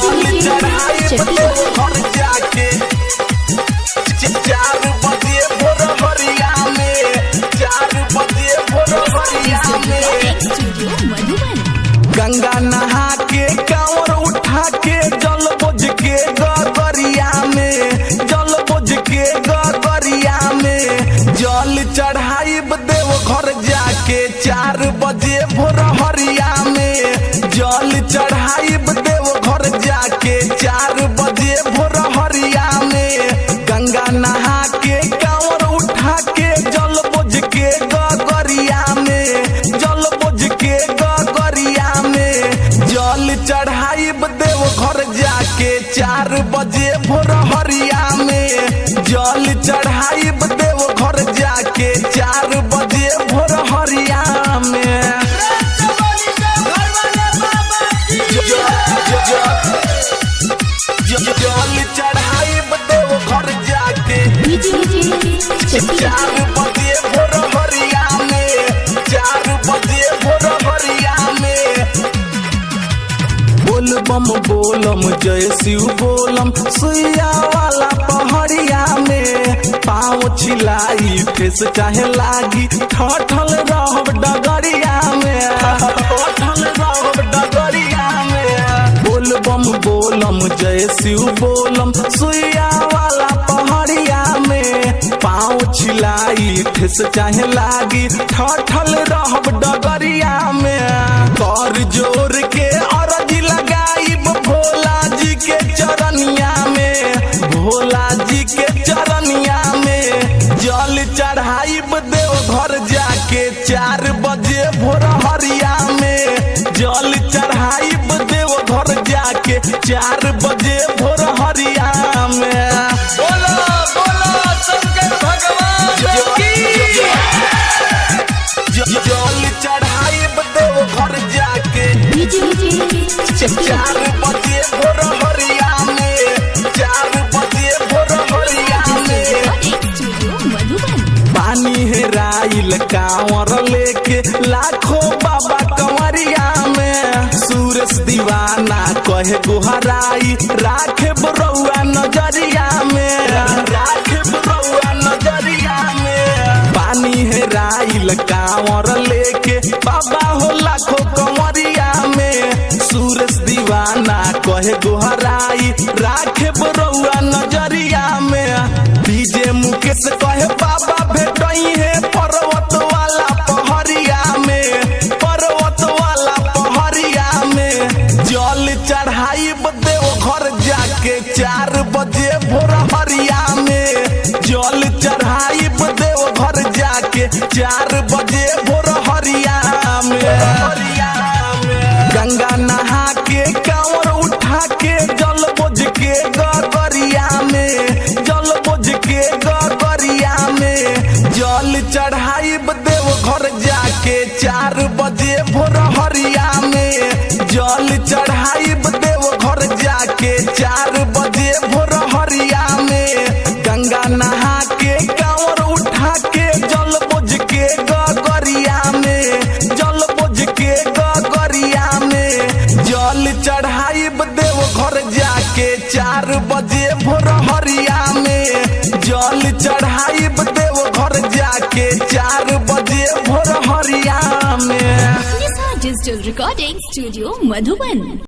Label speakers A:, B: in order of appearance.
A: जल चढ़ाई देव घर जाके चार बजे भोर हरिया में चार बजे भोर हरिया में
B: स्टूडियो मधुबन
A: गंगा नहा के कांवर उठा के जल बोझ के गगरिया में जल बोझ के गगरिया में जल चढ़ाई देव घर जाके चार बजे भोर हरिया में जल चढ़ाई देव घर जाके चार बजे भोर हरिया में गंगा नहा के कांवर उठा के जल बोझ के गगरिया में जल बोझ के गगरिया में जल चढ़ाई देव घर जाके चार बजे भोर हरिया में जल चढ़ाई देव घर जाके चार बजे भोर हरिया में जल चढ़ाई देव घर जाके
B: डीजे
A: चार बजे भोर हरिया में चार बजे भोर हरिया में बोल बम बोलम जय शिव बोलम सुइया वाला पहड़िया में पाँव छिलाई ठेस चाहे लागी ठठल रहब डगरिया में ठठल रहब डगरिया में बोल बम बोलम जय शिव बोलम सुइया वाला पहड़िया में पाँव छिलाई ठेस चाहे लागी ठठल रहब डगरिया में कर जोर के अरज लगाई भोला जी के चरनिया में भोला जी के चरनिया में जल चढ़ाई देव घर जाके चार बजे भोर हरिया में जल चढ़ाई देव घर जाके चार बजे भोर हरिया में बोलो बोलो शंकर भगवान जल चढ़ाई देव घर जाके
B: डीजे
A: चार बजे भोर हरिया में चार बजे भोर हरिया में
B: स्टूडियो मधुबन
A: पानी हेराइल कांवर लेके लाखों बाबा कंवरिया में सूरज दीवाना कहे गुहराई राखे बरौआ नजरिया में राखे बरौआ नजरिया में पानी हेराइल कांवर लेके बाबा हो लाखों कंवरिया में सूरज दीवाना कहे गुहराई राखे बरौआ नजरिया में डीजे मुकेश कहे बाबा भेटई है पर्वत वाला पहरिया में पर्वत वाला पहरिया में जल चढ़ाई देव घर जाके चार बजे भोर हरिया में जल चढ़ाई देव घर जाके चार बजे भोर हरिया में गंगा नहा के कांवर उठा के जल बोझ के गगरिया में जल बोझ के गगरिया में जल चढ़ाई देव घर जाके चार बजे भोर हरिया में जल चढ़ाई देव घर जाके चार बजे भोर हरिया में गंगा नहा के कांवर उठा के जल बोझ के गगरिया में जल बोझ के गगरिया में जल चढ़ाई देव घर जाके चार बजे भोर हरिया में जल चढ़ाई देव घर जाके चार बजे भोर हरिया में
B: डिजिटल रिकॉर्डिंग स्टूडियो मधुबन